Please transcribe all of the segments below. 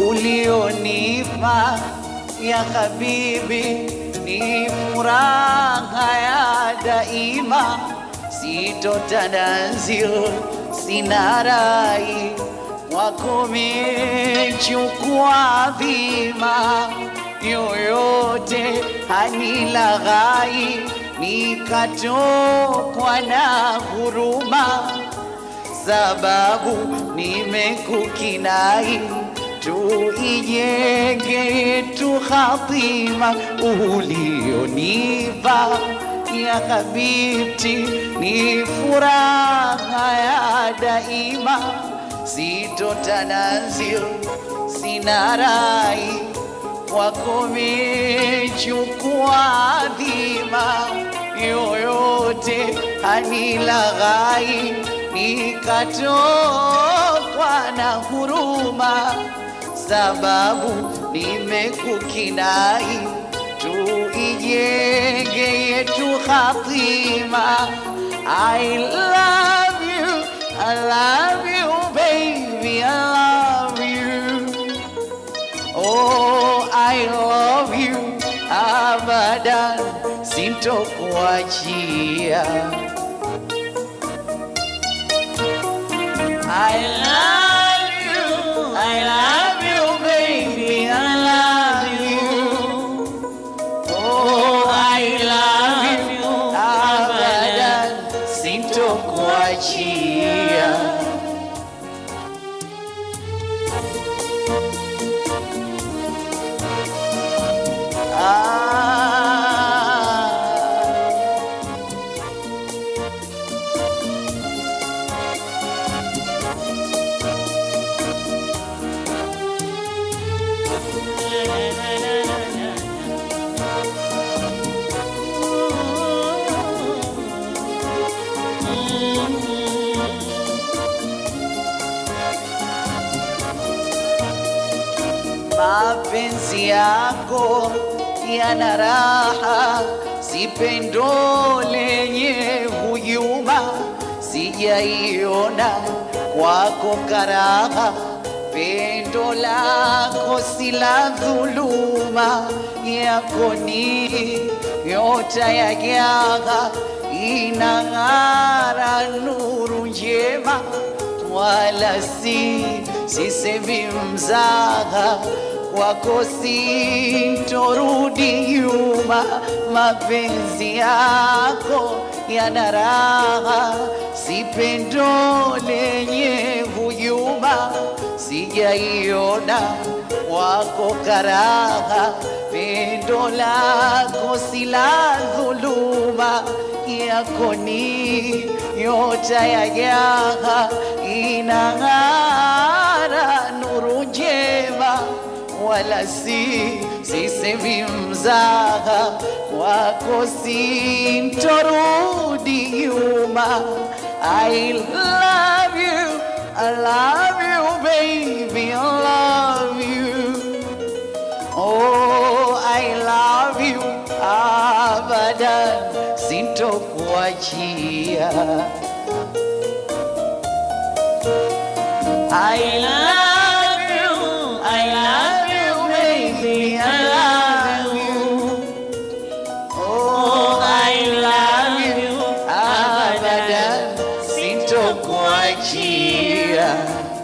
ulionipa ya habibi ni furaha ya daima, sitotanazil sina rai wako mechukua dhima yoyote hanilaghai, nikatokwa na huruma, sababu nimekukinai, tuijenge yetu hatima ulionipa ya habibti, ni furaha ya daima, sitotanazil sina rai wako mechukua dhima yoyote hanilaghai, nikatokwa na huruma, sababu nimekukinai, tuijenge yetu hatima. I love you, I love you baby, I love you. Oh, I love you abadan, sintokuachia. I love you, I love you, baby, I love you. Oh, I love you abadan, sintokuachia. Ah. mapenzi yako yana raha, si pendo lenye hujuma, sijaiona kwako karaha, pendo lako si la dhuluma, yako ni nyota ya jaha, inang'ara nuru njema wala si sisemi mzaha kwako sintorudi nyuma, mapenzi yako yana raha, si pendo lenye hujuma, sijaiona wako karaha, pendo lako si la dhuluma, yako ni nyota ya jaha, inang'ara nuru njema wala si sisemi mzaha wako sintorudi nyuma. I love you, I love you baby, I love you. Oh, I love you abadan, sintokuachia. I love you, I love you, baby, I love you. Oh, I love you, abadan, sintokuachia.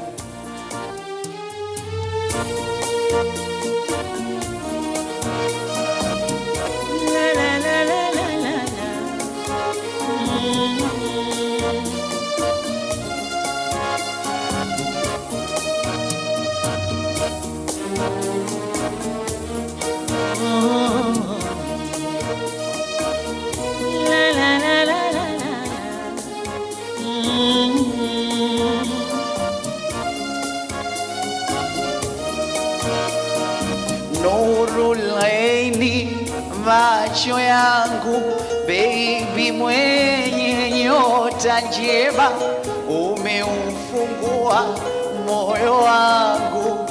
Nurul aini macho yangu baby mwenye nyota njema umeufungua moyo wangu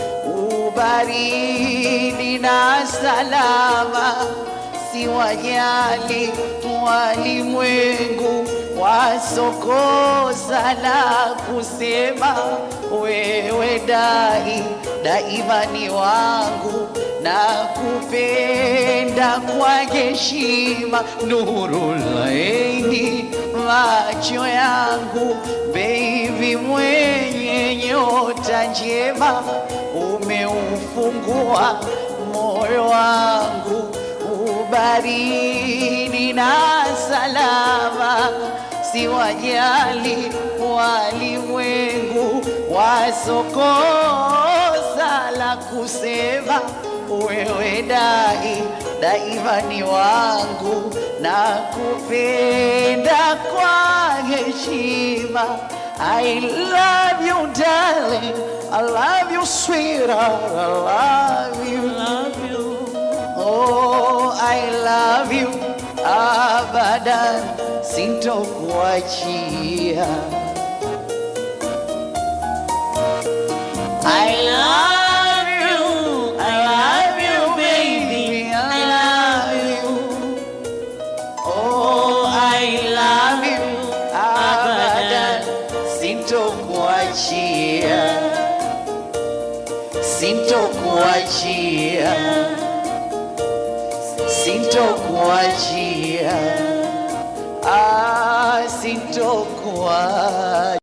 ubaridi na salama siwajali walimwengu wasokosa la kusema, wewe dai daima ni wangu na kupenda kwa heshima, nuru laini macho yangu, baby mwenye nyota njema, umeufungua moyo wangu ubaridi na salama, siwajali walimwengu wasokosa la kusema, wewe dai daima ni wangu na kupenda kwa heshima. I love you darling, I love you sweetheart, I love you. Love you. Oh, I love you abadan, sintokuachia. I love you, I love you, baby, I love you. Oh, I love you abadan, sintokuachia, sintokuachia sintokuachia, ah, sintokuachia.